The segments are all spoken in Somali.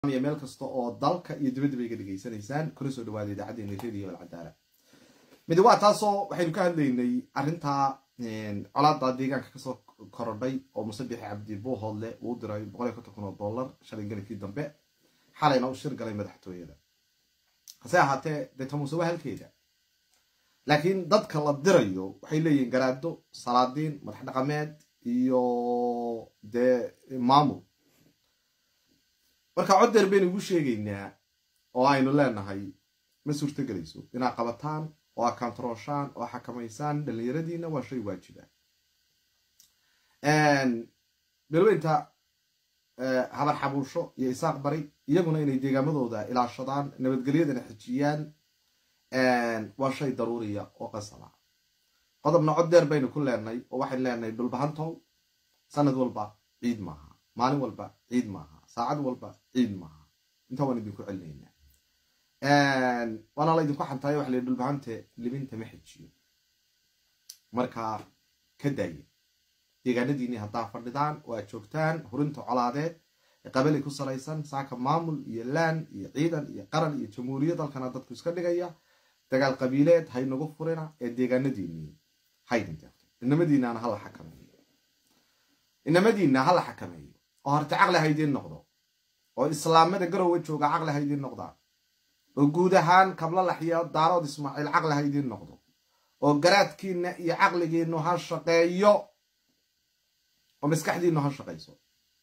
meel kasta oo dalka iyo dibaddiba iga dhegaysanaysaan kula soo dhawaada idaacaddeenna radio alcadaala mid waa taasoo waxaynu ka hadlaynay arrintaa colaada deegaanka kasoo korodhay oo musabixi cabdi buuhoodle uu diray boqol iyo konton kun oo dollar shalay galikii dambe xalayna u shir galay madaxtooyada hase ahaatee dee tamuuse waa halkeeda laakiin dadka la dirayo waxay leeyihiin garaado salaadiin madax dhaqameed iyo dee maamul marka coddeer baynu ugu sheegaynaa oo aynu leenahay ma suurtogelayso inaad qabataan oo aad kantarooshaan oo xakamaysaan dhallinyaradiina waa shay waajiba beelweynta habar xabuusho iyo isaaq bari iyaguna inay deegaamadooda ilaashadaan nabadgelyadana xijiyaan waa shay daruuriya oo qasaba qodobna cod deer baynu ku leenay oo waxaynu leenahay dhulbahantow sanad walba ciid maaha maalin walba ciid maaha saacad walba ciid maaha intaa waan idinku celinaynaa waana la idinku xantaayo waxa la dhulbahante libinta ma xijiyo markaa ka daaya deegaanadiinii haddaa fadhidaan oo aad joogtaan hurinta colaadeed ee qabali ku salaysan saaka maamul iyo laan iyo ciidan iyo qaran iyo jamhuuriyad dalkana dadku iska dhigaya dagaal qabiileed haynagu furina ee deegaanadiinii haydin deeqto inamadiinana hala xakameeyo inamadiina hala xakameeyo oo horta caqli haydiin noqdo oo islaamada garowe jooga caqli haydiin noqdaan oo guud ahaan kablalax iyo daarood ismaaciil caqli haydiin noqdo oo garaadkiina iyo caqligiinu ha shaqeeyo oo maskaxdiinu ha shaqayso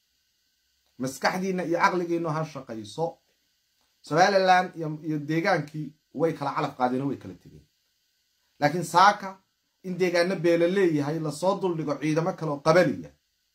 maskaxdiina iyo caqligiinu ha shaqayso somalilan iyo deegaankii way kala calaf qaadeen oo way kala tegeen laakiin saaka in deegaano beela leeyahay lasoo duldhigo ciidamo kale oo qabaliya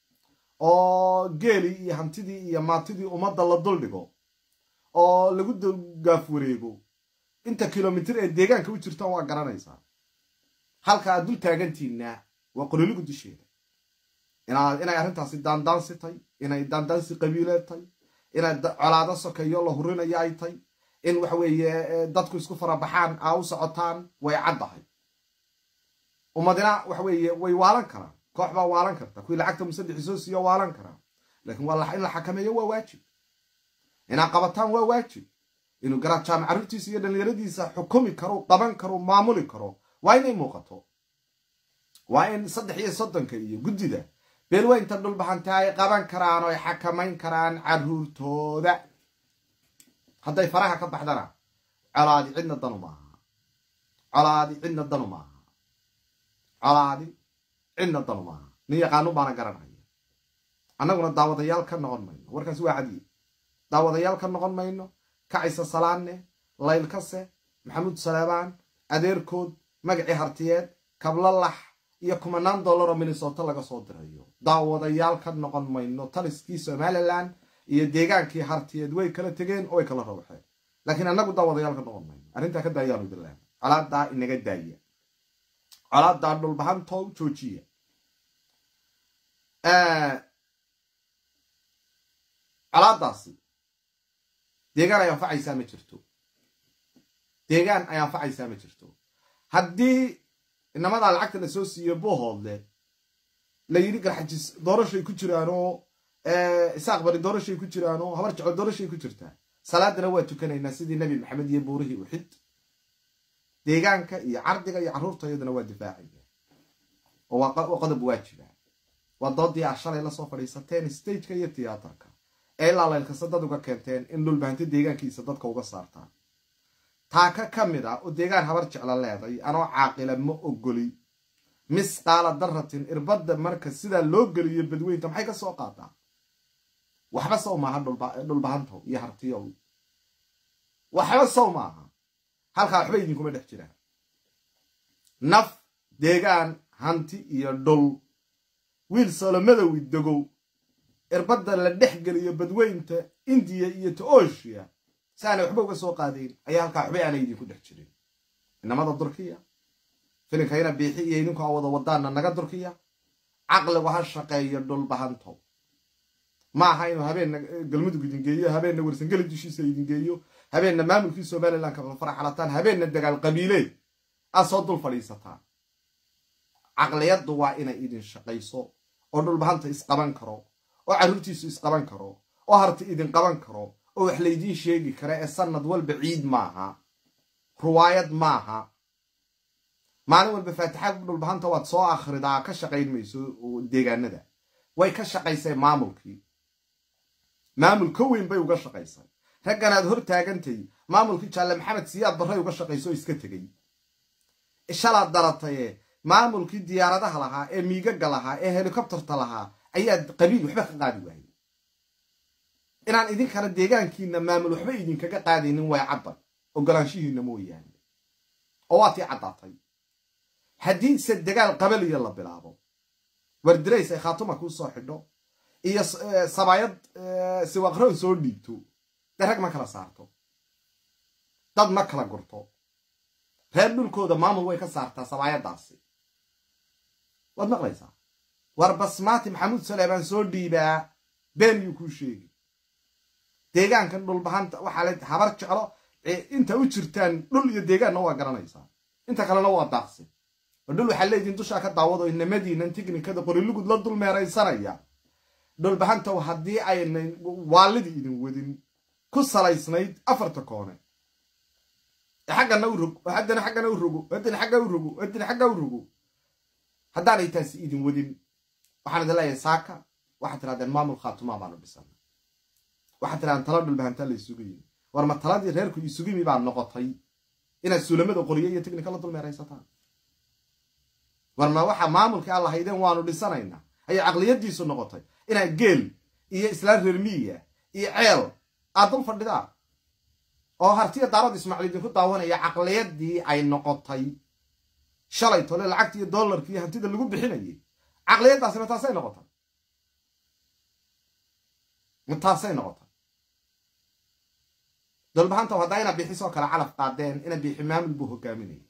oo geelii iyo hantidii iyo maantidii ummadda la duldhigo oo lagu gaaf wareego inta kilomitir ee deegaanka u jirtaan waa garanaysaa halka aad dul taagantiina waa qololigu dusheeda inay arrintaasi daandaansi tay inay daandaansi qabiileed tay inay colaado sokeeyo la hurinayo ay tay in waxa weeye dadku isku farabaxaan aa u socotaan way caddahay ummadina waxa weeye way waalan karaan koox baa waalan karta kuwii lacagta musadexi soo siiyo waalan karaa laakiin in la xakameeyo waa waajib inaad qabataan waa waajib inuu garaad jaamac carruurtiisa iyo dhallinyaradiisa xukumi karo qaban karo maamuli karo waa inay muuqato waa in saddex iyo soddonka iyo guddida beelweynta dhulbahanta ay qaban karaan oo ay xakamayn karaan carruurtooda hadday faraha ka baxdana colaadi cidna danu maaha colaadi cidna danu maaha colaadi cidna danu maaha nin yaqaanu baana garanaya annaguna daawadayaal ka noqon mayno warkaas waa cadiye daawadayaal ka noqon mayno kacisa salaanne laylkase maxamuud salaabaan adeerkood magacii hartiyeed kablalax iyo kumanaan dollar oo minnesota laga soo dirayo daawadayaal ka noqon mayno taliskii somalilan iyo deegaankii hartiyeed way kala tegeen oo way kala rawxeen laakiin annagu daawadayaal ka noqon mayno arrintaa ka daayaanu idinleena colaadaa inaga daaya colaadaa dhulbahantow joojiya colaadaasi deegaan ay anfacaysaa ma jirto deegaan ay anfacaysaa ma jirto haddii inamadaa lacagta la soo siiyo buuhoodle la yidhi garxajis doorashay ku jiraanoo isaaq bari doorashay ku jiraanoo habar jecel doorashay ku jirtaa salaadana waa tukanaynaa sidii nebi maxamed iyo buurihii uxid deegaanka iyo cardiga iyo carruurta iyadana waa difaacaya oo waa qodob waajiba waa doodii ah shalay lasoo fadhiisateen stageka iyo tiyaatarka ee ilaa laylkasa dad uga keenteen in dhulbahanti deegaankiisa dadka uga saartaan taaka ka mid ah oo deegaan habar jecla leeday anoo caaqila ma ogoli misqaala daratin irbadda marka sidaa loo geliyo badweynta maxay ka soo qaadaa waxba sow maaha dhulbahantow iyo hartiyow waxba sow maaha halkaa waxba idinkuma dhex jiraan naf deegaan hanti iyo dhul wiil solomadowi degow irbadda la dhex geliyo badweynta indiya iyo tooshiya si aanay waxba uga soo qaadayn ayaa halkaa waxba aanay idinku dhex jirin inamada durkiya filinkayna biixi iyo idinku a wada wadaana naga durkiya caqligu ha shaqeeyo dhulbahantow ma aha inuu habeenna galmudug idin geeyo habeenna warsangeli dushiisa idin geeyo habeenna maamulkii somalilan kala faraxalataan habeenna dagaal qabiileed aad soo dul fadhiisataan caqliyaddu waa inay idin shaqayso oo dhulbahanta isqaban karo oo carruurtiisu isqaban karo oo harti idin qaban karo oo wax laydiin sheegi kara ee sanad walba ciid maaha ruwaayad maaha maalin walba faatixaad dhulbahanta waad soo akhridaa ka shaqayn mayso deegaanada way ka shaqaysay maamulkii maamul ka weyn bay uga shaqaysay ragganaad hor taagantay maamulkii jaalle maxamed siyaad barray uga shaqayso oo iska tegey shalaad darataye maamulkii diyaaradaha lahaa ee miigaga lahaa ee helikobterta lahaa ayaad qabiil waxba ka qaadi waayey inaan idinkana deegaankiina maamul waxba idinkaga qaadaynin way caddan ogolaanshihiina mooyaane oo waa tii caddaatay haddiise dagaal qabaliya la bilaabo wardirays ay khaatuma kuu soo xidho iyo sabaayad siwaqroon soo dhiibto dee rag ma kala saarto dad ma kala gurto reer dhulkooda maamul way ka saartaa sabaayadaasi waad maqlaysaa war basmaati maxamuud saleebaan soo dhiibaa been yuu kuu sheegi deegaankan dhulbahanta waxaa le habar jeclo inta u jirtaan dhul iyo deegaanna waa garanaysaa inta kalena waa daaqsi oo dhul waxaa leediin dushaa ka daawado inamadiinan tiknikada qorilugud la dul meeraysanaya dhulbahantaw haddii aynay waalidii idin wadin ku salaysnayd afarta koone xaggana u rog haddana xaggana u rogo haddana xagga u rogo haddana xagga u rogo haddaanay taasi idin wadin waxaan idin leeyahay saaka waxaad tirahdeen maamul khaatumaa baanu dhisana waxaad tirahdeen tala dhulbahantaa la isugu yimi war ma taladii reerku isugu yimi baa noqotay inaad suulamada qoriyo iyo tiknika la dulmeeraysataan war ma waxa maamulkii aan lahaydeen waanu dhisanaynaa ayay caqliyadiisu noqotay inaad geel iyo islaan reer miyiga iyo ceel aad dul fadhidaan oo hartiya daarad ismaaciil idinku daawanaya caqliyadii ay noqotay shalay tole lacagti iyo dollarki iyo hantida lagu bixinayay caqliyadaasina taasay noqotay taasay noqotay dolbahanta haddaa ina bixisoo kale calaf qaadeen ina bixi maamul buu hogaaminayay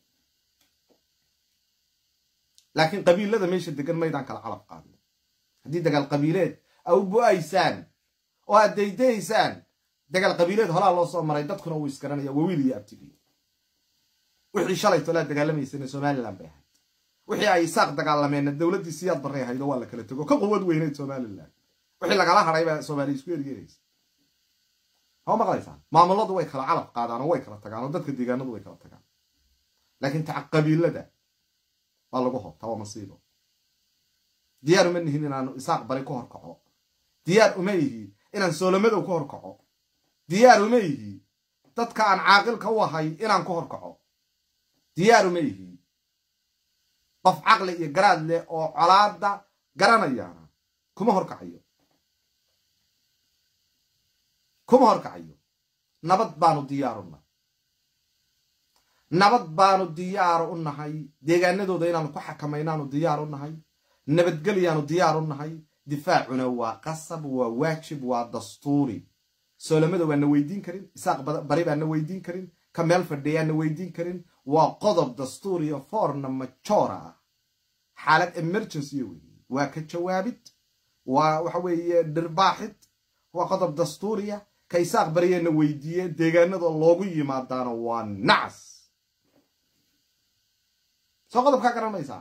laakiin qabiilada meesha degan maydaan kala calaf qaadin haddii dagaal qabiileed a u bu-aysaan oo aad daydayaysaan dagaal qabiileed holaa loo soo maray dadkuna wuu isgaranaya wawiil iyo abtigii wixii shalay tolaa dagaalamaysana somalilan bay ahayd wixii ay isaaq dagaalameenna dowladdii siyaad barray ahayd oo waa la kala tego ka quwad weyneyd somalilan wixii lagala hadhay baa soomaaliya isku ergeeraysa hama maqlaysaan maamuladu way kala calaf qaadaan oo way kala tagaan oo dadka deegaanadu way kala tagaan laakiin taca qabiilada waa lagu hobtaa waa masiibo diyaar uma nihin inaanu isaaq bari ku horkaco diyaar uma yihi inaan soolamadow ku horkaco diyaar uma yihi dadka aan caaqilka u ahay inaan ku horkaco diyaar uma yihi qof caqli iyo garaad leh oo colaada garanayaana kuma horkacayo kuma horkacayo nabad baanu diyaar u nahay nabad baanu diyaar u nahay deegaanadooda inaanu ku xakamaynaanu diyaar u nahay nabadgelyaanu diyaar u nahay difaacuna waa qasab waa waajib waa dastuuri soolamada waana weydiin karin isaaq bari baana weydiin karin ka meel fadhiyaana weydiin karin waa qodob dastuuriya foorna majoora ah xaalad emergency wey waa ka jawaabid waa waxa weeye dhirbaaxid waa qodob dastuuriya ka isaaq bariyana weydiiye deegaanada loogu yimaadaana waa nacas soo qodobkaa garanaysaa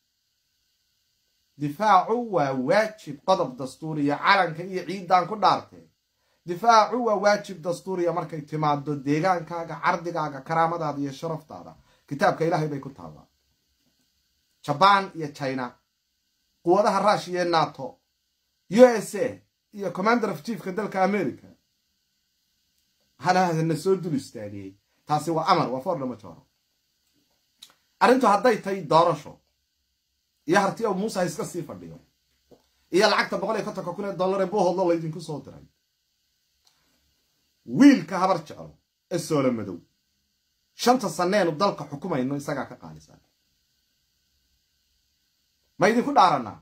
difaacu waa waajib qodob dastuuriya calanka iyo ciiddaan ku dhaartee difaacu waa waajib dastuuriya markay timaado deegaankaaga cardigaaga karaamadaada iyo sharaftaada kitaabka ilaahay bay ku taallaa jabaan iyo china quwadaha rushia ee nato u s a iyo commander of chiefka dalka america halaadana soo dul istaagiyey taasi waa amar waa foordhama jooro arrintu hadday tahay doorasho iyo harti oo muuse ha iska sii fadhiyo iyo lacagta boqol iyo kontonka kun ee dollar ee buuhodlo laydinku soo diray wiilka habar jeclo ee soolo madow shanta sanneenu dalka xukumayno isagaa ka qaalisan ma idinku dhaaranaa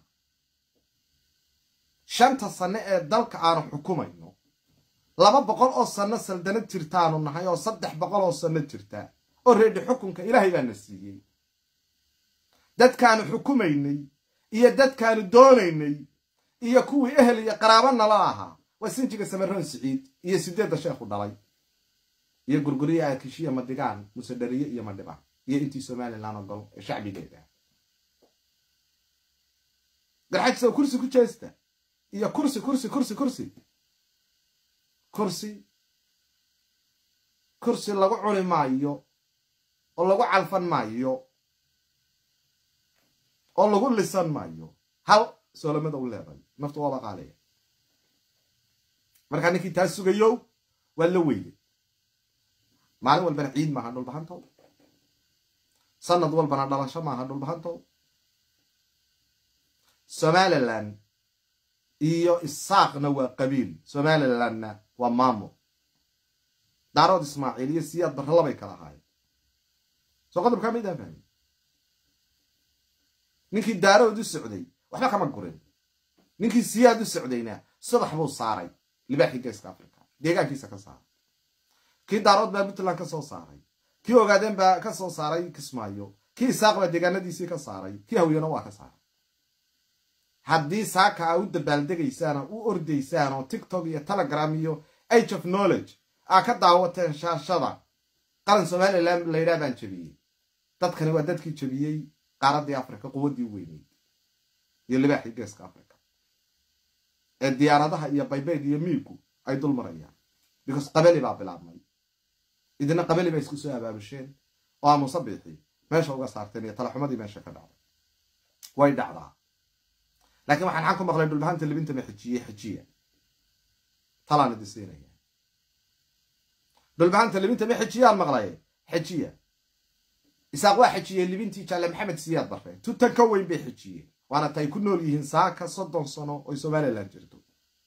shanta sanne ee dalka aanu xukumayno laba boqol oo sanno saldanad jirtaanu nahay oo saddex boqol oo sanno jirta oo reedhi xukunka ilaahay baana siiyey dadkaanu xukumaynay iyo dadkaanu doonaynay iyo kuwii ehel iyo qaraabo nala ahaa waa sinjiga samaroon siciid iyo sideedda sheekhu dhalay iyo gurguriya akishiya madigaan musedhariye iyo madhiba iyo intii somalilan ogol ee shacbigeeda garxajisa kursi ku jeesta iyo kursi kursi kursi kursi kursi kursi lagu cuni maayo oo lagu calfan maayo oo lagu lisan maayo hal soolamada u leeday naftu waaba qaaleya markaa ninkii taa sugayow waa la weyday maalin walbana ciid maaha dhulbahantow sanad walbana dhalasho maaha dhulbahantow somalilan iyo isaaqna waa qabiil somalilanna waa maamul daarood ismaaciil iyo siyaad barre labay kala ahaayeen soo qodobkaa maydaan fahmi ninkii daarood u socday waxba kama gurin ninkii siyaad u socdayna subax buu saaray libaaxii geeska africa deegaankiisa ka saaray kii daarood baa puntland ka soo saaray kii ogaadeen baa ka soo saaray kismaayo kii isaaq baa deegaanadiisii ka saaray kii hawyana waa ka saaray haddii saaka a u dabaaldegaysaan oo u ordaysaan oo tiktok iyo telegram iyo age of knowledge aa ka daawateen shaashada qaran somalilan la yidhaha baan jebiyey dadkani waa dadkii jebiyey qaaraddii africa quwaddii weyneyd iyo libaaxii geeska africa ee diyaaradaha iyo baybeyd iyo miigu ay dul marayaan because qabali baa bilaabmay idina qabali bay isku soo abaabusheen oo aa musabixii meesha uga saarteen iyo talaxumadii meesha ka dhacday way dhacdaa laakiin waxaan xan ku maqlay dhulbahanta libinta ma xejiye xejiya talaan idi siinaya dhulbahanta libinta ma xejiyaan maqlay xejiya isaaq waa xejiyeen libintii jaalle maxamed siyaad barre tutan ka weyn bay xejiyeen waana ta ay ku nool yihiin saaka soddon sano oy somalilan jirto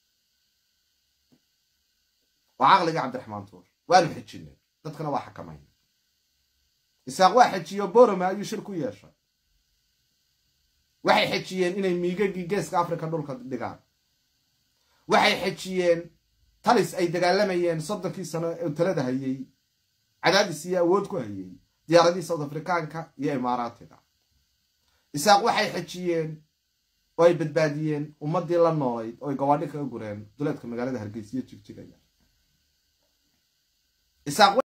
waa caqliga cabdiraxmaan tuur waanu xejinay dadkana waa xakamayna isaaq waa xejiyo borome ayuu shir ku yeeshay waxay xejiyeen inay miigagii geeska africa dhulka dhigaan waxay xejiyeen talis ay dagaalamayeen soddonkii sano ee talada hayey cadaadis iyo awood ku hayey diyaaradii south africaanka iyo imaaraatiga isaaq waxay xejiyeen oo ay badbaadiyeen ummaddii la noolayd oo ay gawaadhi kaga gureen duleedka magaalada hargeysiyo jigjigaya